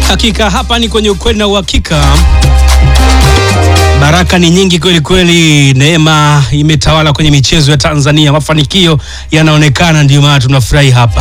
Hakika hapa ni kwenye ukweli na uhakika. Baraka ni nyingi kweli kweli, neema imetawala kwenye michezo ya Tanzania, mafanikio yanaonekana, ndio maana tunafurahi hapa.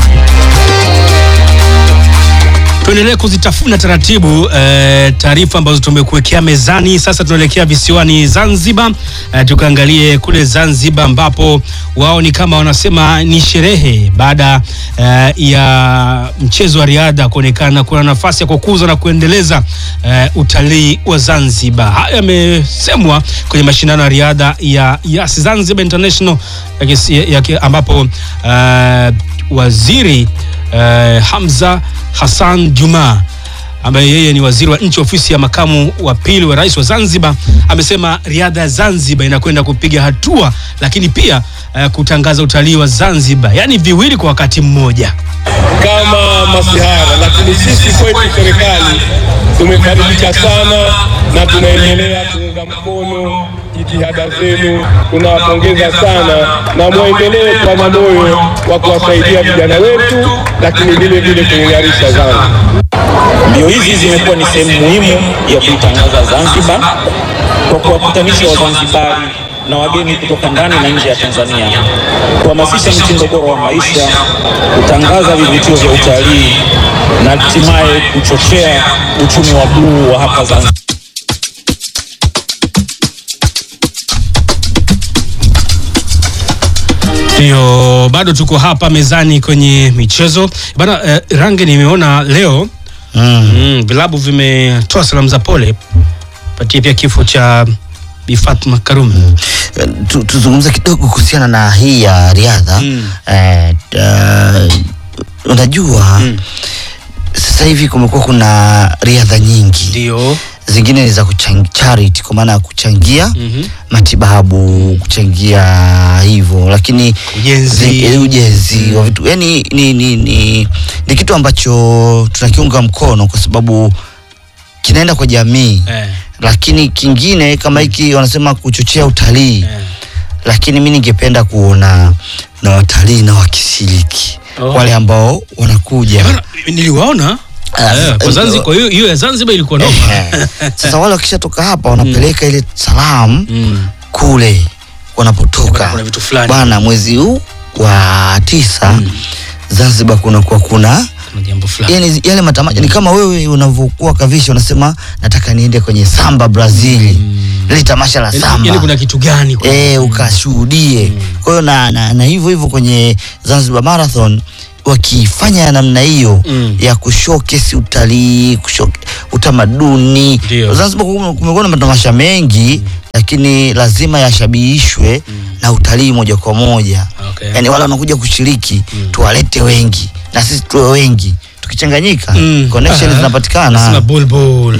Tuendelee kuzitafuna taratibu eh, taarifa ambazo tumekuwekea mezani. Sasa tunaelekea visiwani Zanzibar, eh, tukaangalie kule Zanzibar ambapo wao ni kama wanasema ni sherehe baada eh, ya mchezo wa riadha kuonekana kuna nafasi ya kukuza na kuendeleza eh, utalii wa Zanzibar. Haya yamesemwa kwenye mashindano ya riadha ya Yas Zanzibar International ya kisi- ya ki- ambapo eh, waziri eh, Hamza Hassan Juma ambaye yeye ni waziri wa nchi ofisi ya makamu wa pili wa rais wa Zanzibar amesema riadha ya Zanzibar inakwenda kupiga hatua, lakini pia eh, kutangaza utalii wa Zanzibar, yaani viwili kwa wakati mmoja. kama masihara, lakini sisi kwetu serikali tumefarijika sana na tunaendelea kuunga mkono jitihada zenu. Tunawapongeza sana na mwendelee kuwa na moyo wa kuwasaidia vijana wetu, lakini vile vile kuing'arisha Zanzibar. Mbio hizi zimekuwa ni sehemu muhimu ya kuitangaza Zanzibar kwa kuwakutanisha Wazanzibari na wageni kutoka ndani na nje ya Tanzania, kuhamasisha mtindo bora wa maisha, kutangaza vivutio vya utalii na hatimaye kuchochea uchumi wa bluu wa hapa Zanzibar. Ndio, bado tuko hapa mezani kwenye michezo bana. Eh, Range, nimeona leo mm, vilabu vimetoa salamu za pole patia pia kifo cha Bi Fatma Karume. Tu- tuzungumze kidogo kuhusiana na hii ya riadha Mm. eh, uh, unajua sasa hivi kumekuwa kuna riadha nyingi Ndio. zingine ni za kuchang- charity kwa maana ya kuchangia Mhm. matibabu kuchangia hivyo lakini Ujenzi. zi- eh, ujenzi wa vitu yani ni, ni, ni, ni kitu ambacho tunakiunga mkono kwa sababu kinaenda kwa jamii Eh, lakini kingine kama hiki wanasema kuchochea utalii eh. lakini mi ningependa kuona na watalii na wakishiriki Oh. wale ambao wanakuja Bana, niliwaona Ah, eh, kwa eh, Zanzibar. Kwa hiyo hiyo ya Zanzibar ilikuwa noma. Ehe. sasa wale wakishatoka hapa wanapeleka ile salamu Mm. kule wanapotoka Kuna vitu fulani. bwana mwezi huu wa tisa zanzibar kunakuwa kuna Kuna jambo fulani. yani yale matamasha ni kama wewe unavyokuwa kavisha unasema nataka niende kwenye samba brazil lile tamasha la Yaani- samba yaani kuna kitu gani kwa- eh, ukashuhudie. Kwa hiyo na, na, na hivyo hivyo kwenye Zanzibar Marathon wakifanya ya namna hiyo Mm. ya kushowcase utalii, kushow utamaduni. Ndio. Zanzibar kume- kumekuwa na matamasha mengi lakini lazima yashabihishwe na utalii moja kwa moja. Okay. Yaani wale wanakuja kushiriki tuwalete wengi na sisi tuwe wengi. Tukichanganyika Mm. connection Aha. zinapatikana. Nasema bulbul.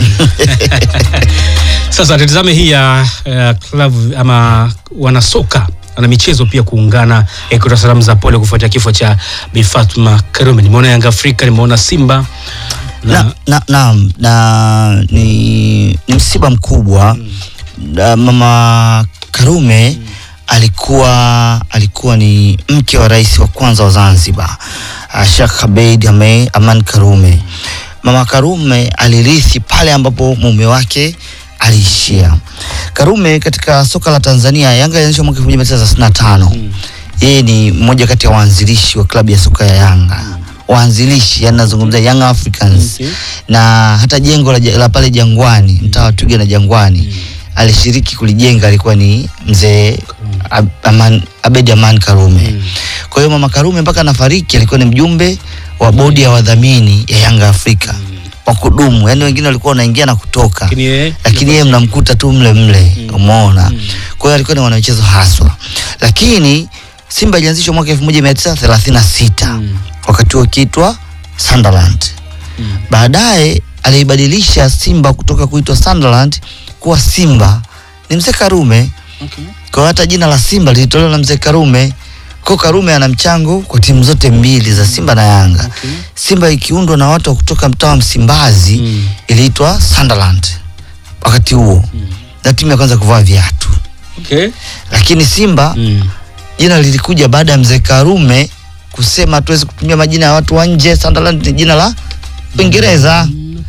Sasa tutazame hii ya ya klabu ama wanasoka wana michezo pia kuungana eh, kutoa salamu za pole kufuatia kifo cha Bi Fatma Karume. Nimeona Yanga Afrika, nimeona Simba na, na, na, na, na ni, ni msiba mkubwa na mama Karume alikuwa alikuwa ni mke wa rais wa kwanza wa Zanzibar uh, Sheikh Abeid Ame- Aman Karume. Mama Karume alirithi pale ambapo mume wake aliishia. Karume katika soka la Tanzania, Yanga ilianzishwa mwaka 1935. Yeye ni mmoja kati ya waanzilishi wa klabu ya soka ya Yanga waanzilishi, yani nazungumzia Young Africans na hata jengo la, la pale Jangwani, mtaa wa Twiga na Jangwani alishiriki kulijenga, alikuwa ni mzee Ab- Aman, Abedi Aman Karume. Kwa hiyo mama Karume mpaka anafariki alikuwa ni mjumbe wa bodi ya wadhamini ya Yanga Afrika wa kudumu, yani wengine walikuwa wanaingia na kutoka Lakini yeye- lakini yeye mnamkuta tu mle mle, umeona. Kwa hiyo alikuwa ni mwanamichezo haswa, lakini Simba ilianzishwa mwaka 1936 wakati huo ikiitwa Sunderland. Baadaye aliibadilisha Simba kutoka kuitwa Sunderland kuwa Simba ni mzee Karume. Kwa hiyo hata jina la Simba lilitolewa na mzee Karume. Kwa hiyo Karume ana mchango kwa timu zote mbili za Simba na Yanga. Simba ikiundwa na watu wa kutoka mtaa wa Msimbazi Mm. iliitwa Sunderland wakati huo na timu ya kwanza kuvaa viatu, Okay. lakini Simba Mm. jina lilikuja baada ya mzee Karume kusema hatuwezi kutumia majina ya watu wa nje. Sunderland ni jina la Uingereza. Okay.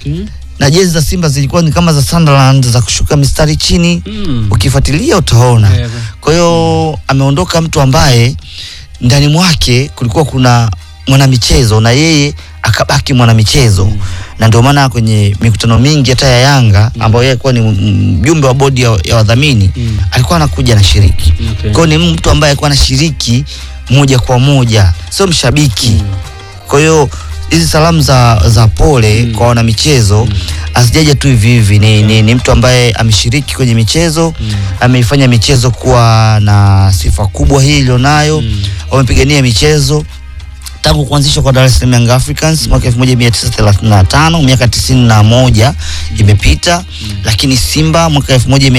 Okay. na jezi za Simba zilikuwa ni kama za Sunderland za kushuka mistari chini Mm. ukifuatilia utaona. Yeah. Kwa hiyo ameondoka mtu ambaye ndani mwake kulikuwa kuna mwanamichezo na yeye akabaki mwanamichezo na ndio maana kwenye mikutano mingi hata ya Yanga ambayo yeye alikuwa ni mjumbe wa bodi ya, ya wadhamini Mm. alikuwa anakuja na shiriki. Okay. Kwa hiyo ni mtu ambaye alikuwa anashiriki moja kwa moja, sio mshabiki. Kwa hiyo hizi salamu za, za pole Mm. kwa wanamichezo asijaja tu hivi hivi, ni, ni, ni mtu ambaye ameshiriki kwenye michezo ameifanya michezo kuwa na sifa kubwa hii ilionayo Mm. wamepigania michezo tangu kuanzishwa kwa Dar es Salaam Young Africans mwaka 1935 miaka 91 imepita, lakini Simba mwaka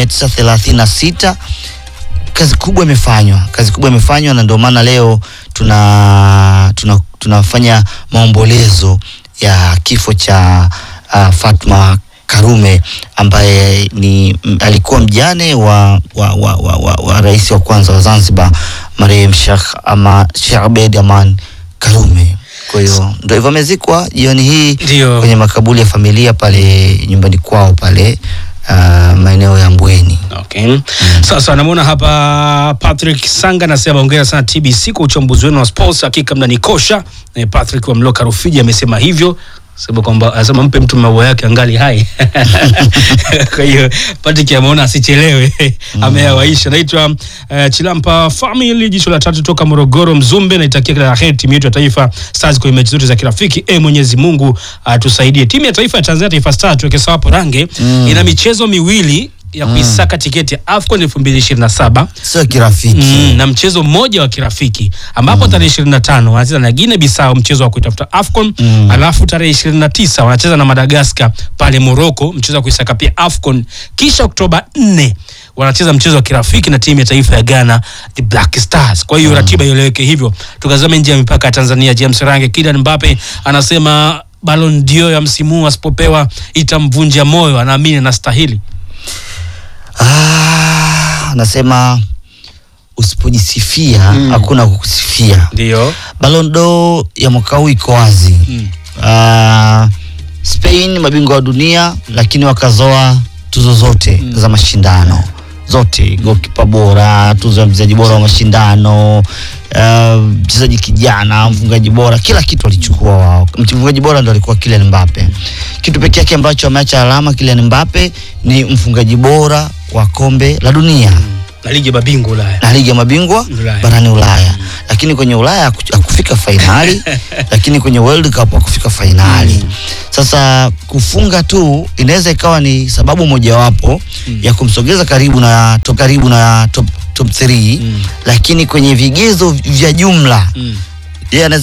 1936 kazi kubwa imefanywa, kazi kubwa imefanywa, na ndio maana leo tuna, tuna tunafanya maombolezo ya kifo cha uh, Fatma Karume ambaye ni m, alikuwa mjane wa, wa, wa, wa, wa, wa rais wa kwanza wa Zanzibar marehemu Sheikh ama Sheikh Abeid Aman Karume. Kwa hiyo ndio hivyo amezikwa jioni hii Ndio. kwenye makaburi ya familia pale nyumbani kwao pale uh, maeneo ya Mbweni. Okay. Sasa namuona hapa Patrick Sanga anasema hongera sana TBC kwa uchambuzi wenu wa sports, hakika mnanikosha. Eh, Patrick wa Mloka Rufiji amesema hivyo sema kwamba anasema mpe mtu maua yake angali hai. Kwa hiyo Patrick ameona asichelewe, ameyawaisha. Naitwa uh, Chilampa Family, jicho la tatu toka Morogoro Mzumbe. Naitakia kila la heri timu yetu ya taifa Stars kwenye mechi zote za kirafiki. E, Mwenyezi Mungu atusaidie. Timu ya taifa ya Tanzania Taifa Stars tuweke sawa hapo range ina michezo miwili ya kuisaka tiketi ya AFCON 2027 Sio kirafiki. mm, na mchezo mmoja wa kirafiki ambapo tarehe 25 wanacheza na Guinea Bissau mchezo wa kuitafuta AFCON Mm. alafu tarehe 29 wanacheza na Madagascar pale Morocco mchezo wa kuisaka pia AFCON kisha Oktoba 4 wanacheza mchezo wa kirafiki na timu ya taifa ya Ghana the Black Stars. Kwa hiyo ratiba ieleweke hivyo. Tukazame nje ya mipaka ya Tanzania. James Range, Kylian Mbappe anasema Ballon d'Or ya msimu huu asipopewa itamvunja moyo, anaamini anastahili. Ah, nasema usipojisifia hakuna kukusifia. Ndio. Ballon d'Or ya mwaka huu iko wazi. Mm. Ah, Spain mabingwa wa dunia, lakini wakazoa tuzo zote za mashindano zote, goalkeeper bora, tuzo ya mchezaji bora wa mashindano, ah, mchezaji kijana, mfungaji bora, kila kitu walichukua wao. Mfungaji bora ndo alikuwa Kylian Mbappe. Kitu pekee yake ambacho ameacha alama Kylian Mbappe ni mfungaji bora wa kombe la dunia Na ligi ya mabingwa Ulaya. na ligi ya mabingwa Ulaya. barani Ulaya, lakini kwenye Ulaya haku- hakufika fainali, lakini kwenye World Cup hakufika fainali. Sasa kufunga tu inaweza ikawa ni sababu mojawapo ya kumsogeza karibu na to karibu na top top 3 Mm. lakini kwenye vigezo vya jumla Mm. yeye anaweza